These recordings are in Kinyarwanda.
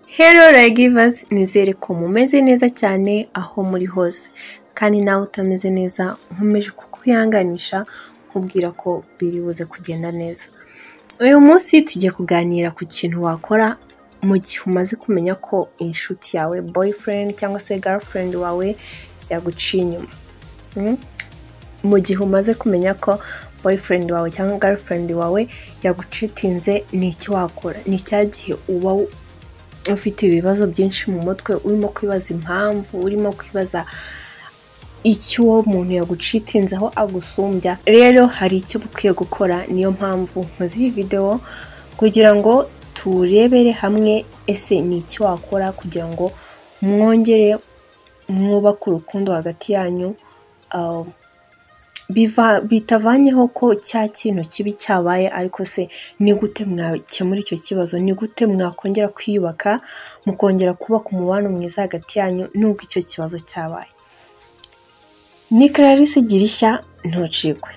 Hello Lagivers, nizere ko mumeze neza cyane aho muri hose kandi nawe utameze neza nkomeje kukwihanganisha nkubwira ko biri buze kugenda neza. Uyu munsi tugiye kuganira ku kintu wakora mu gihe umaze kumenya ko inshuti yawe boyfriend cyangwa se girlfriend wawe yaguciye inyuma. Mm? Mu gihe umaze kumenya ko boyfriend wawe cyangwa girlfriend wawe yagucitinze ni iki wakora? Ni cya gihe uba ufite ibibazo byinshi mu mutwe urimo kwibaza impamvu urimo kwibaza icyo uwo muntu yagucitinze aho agusumbya rero hari icyo uba ukwiye gukora niyo mpamvu nkoze iyi videwo kugira ngo turebere hamwe ese ni iki wakora kugira ngo mwongere mwubake urukundo hagati yanyu ah, biva- bitavanyeho ko cya kintu kibi cyabaye ariko se ni gute mwakemura icyo kibazo ni gute mwakongera kwiyubaka mukongera kubaka umubano mwiza hagati yanyu nubwo icyo kibazo cyabaye ni clarisse girishya ntucikwe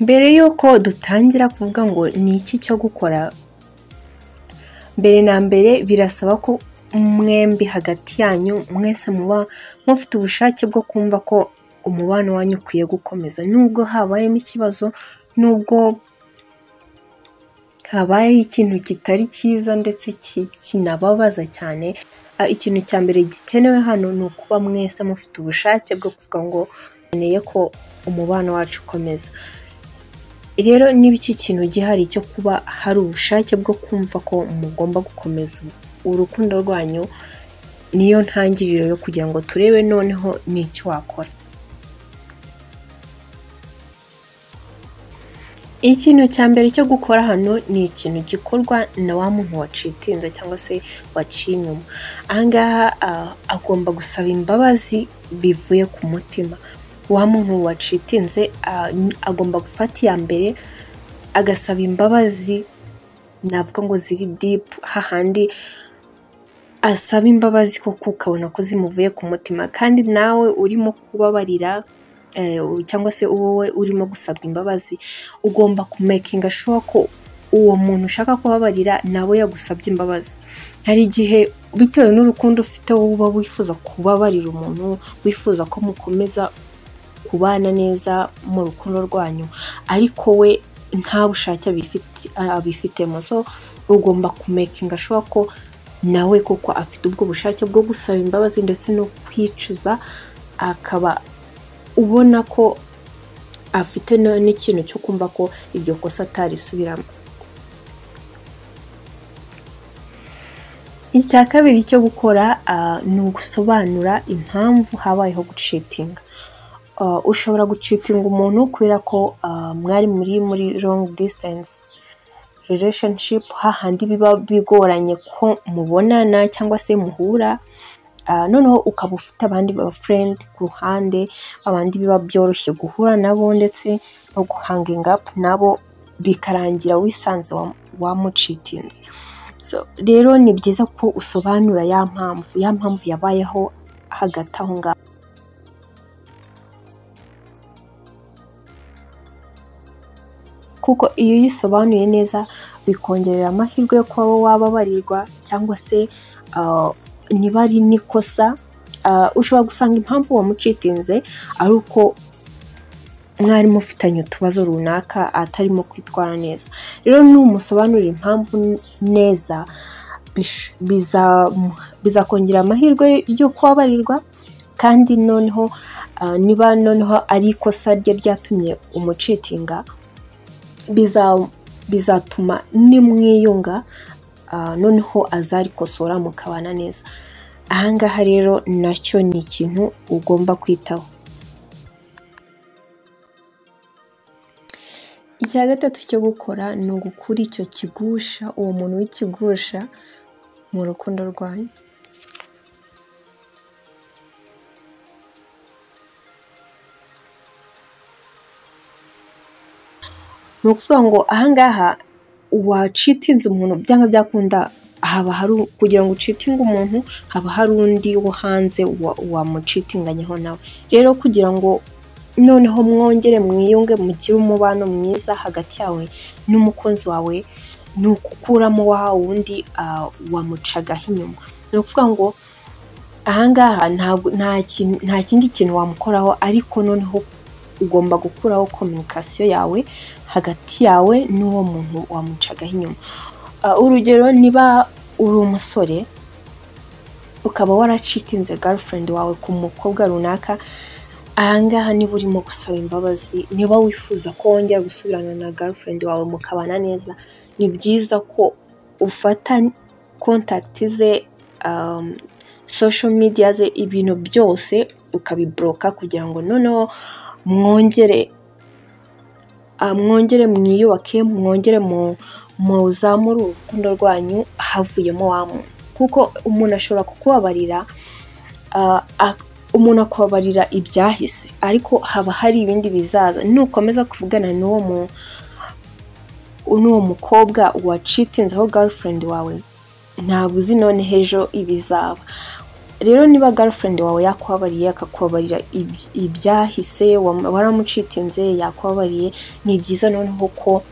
mbere y'uko dutangira kuvuga ngo ni iki cyo gukora mbere na mbere birasaba ko mwembi hagati yanyu mwese muba mufite ubushake bwo kumva ko umubano wanyu ukwiye gukomeza nubwo habayemo ikibazo nubwo habayeho ikintu kitari cyiza ndetse ki- kinababaza cyane Ah, ikintu cya mbere gikenewe hano ni ukuba mwese mufite ubushake bwo kuvuga ngo nkeneye ko umubano wacu ukomeza rero niba iki kintu gihari cyo kuba hari ubushake bwo kumva ko mugomba gukomeza urukundo rwanyu niyo ntangiriro yo kugira ngo turebe noneho ni iki wakora ikintu cya mbere cyo gukora hano ni ikintu gikorwa na wa muntu wacitinze cyangwa se waciye inyuma ahangaha ah, agomba gusaba imbabazi bivuye ku mutima wa muntu wacitinze ah, agomba gufata iya mbere agasaba imbabazi navuga ngo ziri dipu hahandi asaba imbabazi koko ukabona ko zimuvuye ku mutima kandi nawe urimo kubabarira eh, cyangwa se wowe urimo gusabwa imbabazi ugomba kumekinga shuwa ko uwo muntu ushaka kubabarira nawe yagusabye imbabazi hari igihe bitewe n'urukundo ufite wowe uba wifuza kubabarira umuntu wifuza ko mukomeza kubana neza mu rukundo rwanyu ariko we nta bushake abifiti- abifitemo so ugomba kumekinga shuwa ko nawe kuko afite ubwo bushake bwo gusaba imbabazi ndetse no kwicuza akaba ubona ko afite na- n'ikintu cyo kumva ko iryo kosa atarisubiramo icya kabiri cyo gukora ah, ni ugusobanura impamvu habayeho gucitinga Ah, ushobora gucitinga umuntu kubera ko ah, mwari muri muri longi disitansi relationship hahandi biba bigoranye ko mubonana cyangwa se muhura Ah, noneho ukaba ufite abandi ba friend ku ruhande abandi biba byoroshye guhura nabo ndetse no guhanginga up nabo bikarangira wisanze wa- wamucitinze so rero ni byiza ko usobanura ya mpamvu ya mpamvu yabayeho hagati aho ngaho kuko iyo uyisobanuye neza bikongerera amahirwe yo kuba wababarirwa cyangwa se ah, niba ari n'ikosa ah, ushobora gusanga impamvu wamucitinze ari uko mwari mufitanye utubazo runaka atarimo kwitwara neza rero numusobanurira impamvu n- neza bish- biza- bizakongera amahirwe yo kubabarirwa kandi noneho ah, niba noneho ari ikosa rye ryatumye umucitinga biza- bizatuma nimwiyunga ah, noneho azarikosora mukabana neza ahangaha rero nacyo ni ikintu ugomba kwitaho icya gatatu cyo gukora ni ugukura icyo kigusha uwo muntu w'ikigusha mu rukundo rwanyu ni ukuvuga ngo ahangaha wacitinze umuntu byanga byakunda haba hari u- kugira ngo ucitinge umuntu haba hari undi wo hanze wa- wamucitinganyeho nawe rero kugira ngo noneho mwongere mwiyunge mugire umubano mwiza hagati yawe n'umukunzi wawe ni ukukuramo wa wundi ah, wamucagaho inyuma ni ukuvuga ngo ahangaha ntabwo- nta kintu- nta kindi kintu wamukoraho ariko noneho ugomba gukuraho kominikasiyo yawe hagati yawe n'uwo muntu wamucagaho inyuma Ah, urugero niba uri umusore ukaba waracitinze girlfriend wawe ku mukobwa runaka ahangaha niba urimo gusaba imbabazi niba wifuza ko wongera gusubirana na girlfriend wawe mukabana neza ni byiza ko ufata contact ze um, social media ze ibintu byose ukabiboroka kugira ngo noneho mwongere ah, mwongere mwiyubake mwongere mu- muzamure urukundo rwanyu havuyemo wa muntu kuko umuntu ashobora kukubabarira ah, ak- umuntu akababarira ibyahise ariko haba hari ibindi bizaza nukomeza kuvugana n'uwo mu n'uwo mukobwa wacitinzeho girlfriend wawe ntabwo uzi none h'ejo ibizaba rero niba girlfriend wawe yakubabariye akakubabarira iby- ibyahise wam- waramucitinze yakubabariye ni byiza noneho ko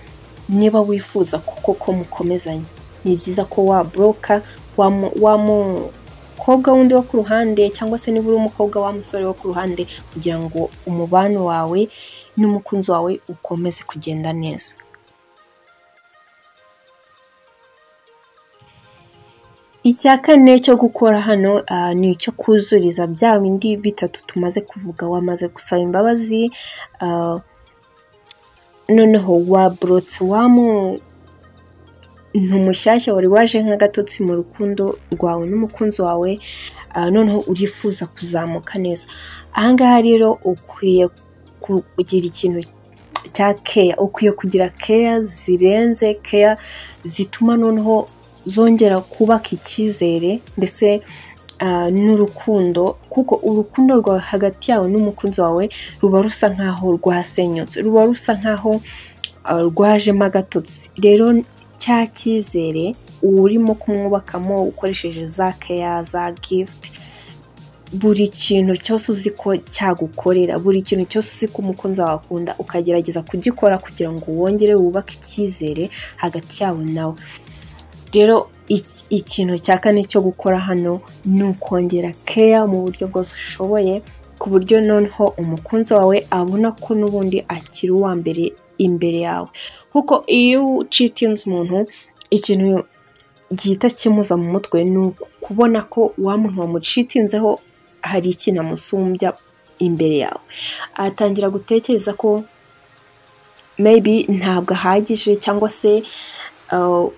niba wifuza kuko ko mukomezanya ni byiza ko waboroka wamu- wamukobwa wundi wo ku ruhande cyangwa se niba uri umukobwa wa musore wo ku ruhande kugira ngo umubano wawe n'umukunzi wawe ukomeze kugenda neza icya kane cyo gukora hano ah, ni icyo kuzuriza bya bindi bitatu tumaze kuvuga wamaze gusaba imbabazi ah, noneho waborotse wamu ntumushyashya wari waje nk'agatotsi mu rukundo rwawe n'umukunzi wawe ah, noneho urifuza kuzamuka neza ahangaha rero ukwiye kugira ikintu cya keya ukwiye kugira keya zirenze keya zituma noneho zongera kubaka icyizere ndetse ah, n'urukundo kuko urukundo rwawe hagati yawe n'umukunzi wawe ruba rusa nkaho rwasenyutse ruba rusa nkaho ah, rwajemo agatotsi rero cya cyizere urimo kumwubakamo ukoresheje za keya za gifuti buri kintu cyose uzi ko cyagukorera buri kintu cyose uzi ko umukunzi wawe akunda ukagerageza kugikora kugira ngo wongere wubake icyizere hagati yawe nawe rero iki- ikintu cya kane cyo gukora hano ni ukongera keya mu buryo bwose ushoboye ku buryo noneho umukunzi wawe abona ko n'ubundi akiri uwa mbere imbere yawe kuko iyo ucitinze umuntu ikintu gihita kimuza mu mutwe ni uku- kubona ko wa muntu wamucitinzeho hari ikintu amusumbya imbere yawe atangira gutekereza ko maybe ntabwo ahagije cyangwa se uh,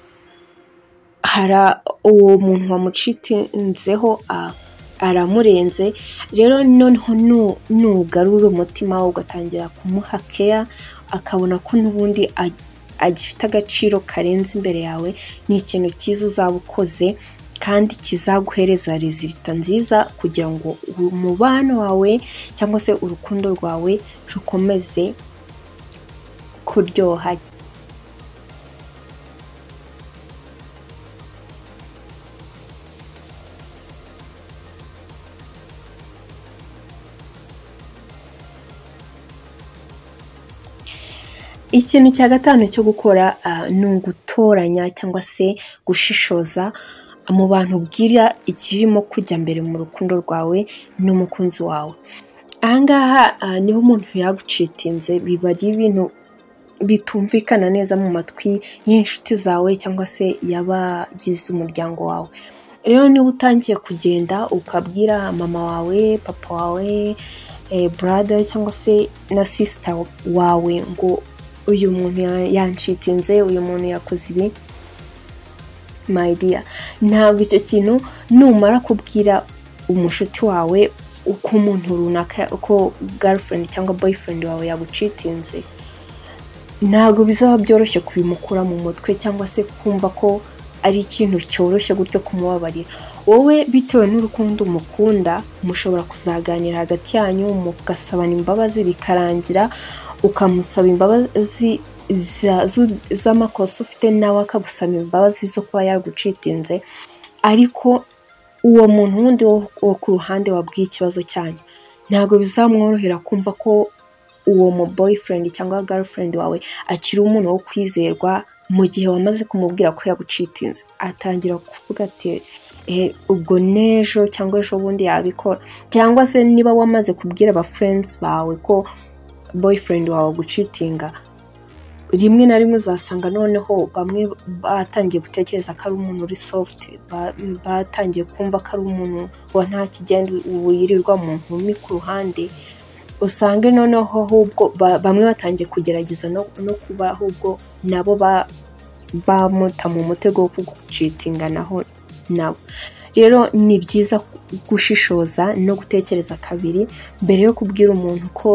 hara uwo muntu wamucitinzeho ah, aramurenze rero noneho nu- nugarura umutima we ugatangira kumuha keya akabona ko n'ubundi ag- agifite agaciro karenze imbere yawe ni ikintu cyiza uzaba ukoze kandi kizaguhereza rezilita nziza kugira ngo umubano wawe cyangwa se urukundo rwawe rukomeze kuryoha ikintu cya gatanu cyo gukora ah, ni ugutoranya cyangwa se gushishoza mu bantu ubwira ikirimo kujya mbere mu rukundo rwawe n'umukunzi wawe ahangaha ah, niba umuntu yagucitinze biba ari ibintu bitumvikana neza mu matwi y'inshuti zawe cyangwa se y'abagize umuryango wawe rero niba utangiye kugenda ukabwira mama wawe papa wawe eh, brother cyangwa se na sister wawe ngo uyu muntu ya- yanshitinze uyu muntu yakoze ibi my dear ntabwo icyo kintu numara kubwira umushuti wawe uko umuntu runaka uko girlfriend cyangwa boyfriend wawe yagucitinze ntabwo bizaba byoroshye kubimukura mu mutwe cyangwa se kumva ko ari ikintu cyoroshye gutyo kumubabarira wowe bitewe n'urukundo umukunda mushobora kuzaganira hagati yanyu mugasabana imbabazi bikarangira ukamusaba imbabazi za- zu- z'amakosa ufite nawe akagusaba imbabazi zo kuba yagucitinze ariko uwo muntu wundi wo wo ku ruhande wabwiye ikibazo cyanyu ntabwo bizamworohera kumva ko uwo mu boyfriend cyangwa girlfriend wawe akiri umuntu wo kwizerwa mu gihe wamaze kumubwira ko yagucitinze atangira kuvuga ati "Eh, ubwo n'ejo cyangwa ejo bundi yabikora cyangwa se niba wamaze kubwira aba friends bawe ko boyfriend wawe agucitinga rimwe na rimwe uzasanga noneho bamwe batangiye gutekereza ko ari umuntu uri soft ba- batangiye kumva ko ari umuntu wa nta kigenda wirirwa mu nkumi ku ruhande usange noneho ahubwo ba- bamwe batangiye kugerageza no, no kuba ahubwo nabo ba- bamuta mu mutego wo kugucitinga naho nabo rero ni byiza gushishoza no gutekereza kabiri mbere yo kubwira umuntu ko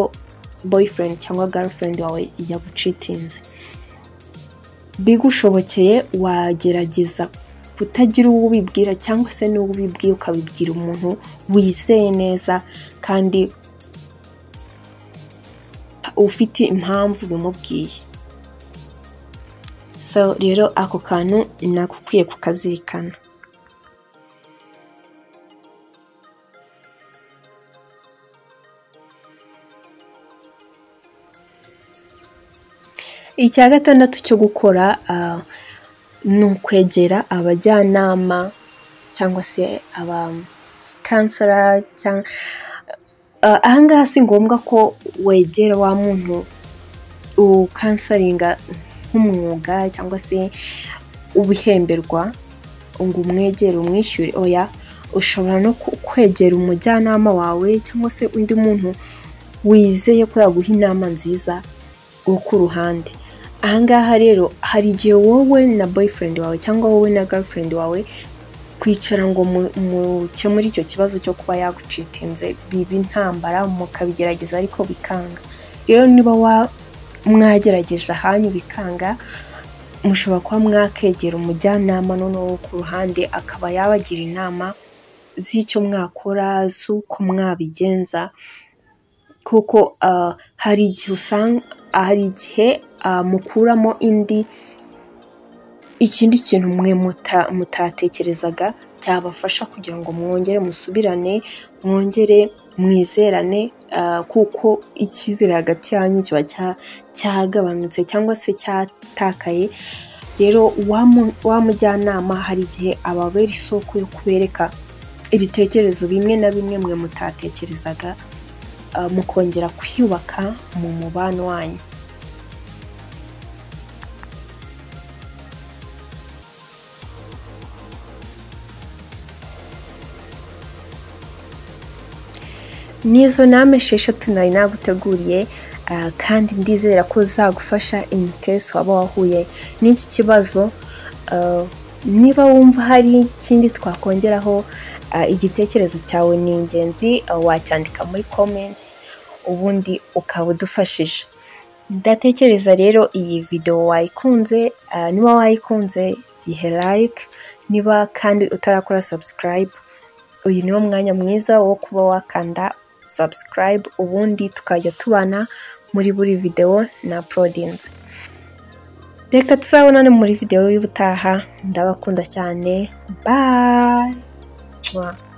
boyfriend cyangwa girlfriend wawe yagucitinze bigushobokeye wagerageza kutagira uwo ubibwira cyangwa se n'uwo ubibwiye ukabibwira umuntu wizeye neza kandi ufite impamvu bimubwiye so rero ako kantu nakukwiye kukazirikana icya gatandatu cyo gukora ah, ni ukwegera abajyanama cyangwa se aba kansara cyangwa Ah, ahangaha si ngombwa ko wegera wa muntu ukansaringa nk'umwuga cyangwa se ubihemberwa ngo umwegere umwishyure oya ushobora no ku- kwegera umujyanama wawe cyangwa se undi muntu wizeye ko yaguha inama nziza wo ku ruhande ahangaha rero hari igihe wowe na boyfriend wawe cyangwa wowe na girlfriend wawe kwicara ngo mu- mukemure icyo kibazo cyo kuba yagucitinze biba intambara mukabigerageza ariko bikanga rero niba wa- mwagerageje ahanyu bikanga mushobora kuba mwakegera umujyanama noneho wo ku ruhande akaba yabagira inama z'icyo mwakora z'uko mwabigenza kuko ah, hari igihe usanga hari igihe ah, mukuramo indi ikindi kintu mwe muta- mutatekerezaga cyabafasha kugira ngo mwongere musubirane mwongere mwizerane ah, kuko icyizere hagati yanyu kiba cya- cyagabanutse cyangwa se cyatakaye rero wa mu- wa mujyanama hari igihe ababera isoko yo kubereka ibitekerezo bimwe na bimwe mwe mutatekerezaga ah, mukongera kwiyubaka mu mubano wanyu nizo nama esheshatu nari naguteguriye ah, kandi ndizera ko zagufasha in case waba wahuye n'iki kibazo Ah, niba wumva hari ikindi twakongeraho ah, igitekerezo cyawe ni ingenzi ah, wacyandika muri comment ubundi ukaba udufashije ndatekereza rero iyi videwo wayikunze ah, niba wayikunze ihe like niba kandi utarakora subscribe uyu niwo mwanya mwiza wo kuba wakanda subscribe ubundi tukajya tubana muri buri videwo na prodinze reka tuzabonane muri videwo y'ubutaha ndabakunda cyane bye Mwah.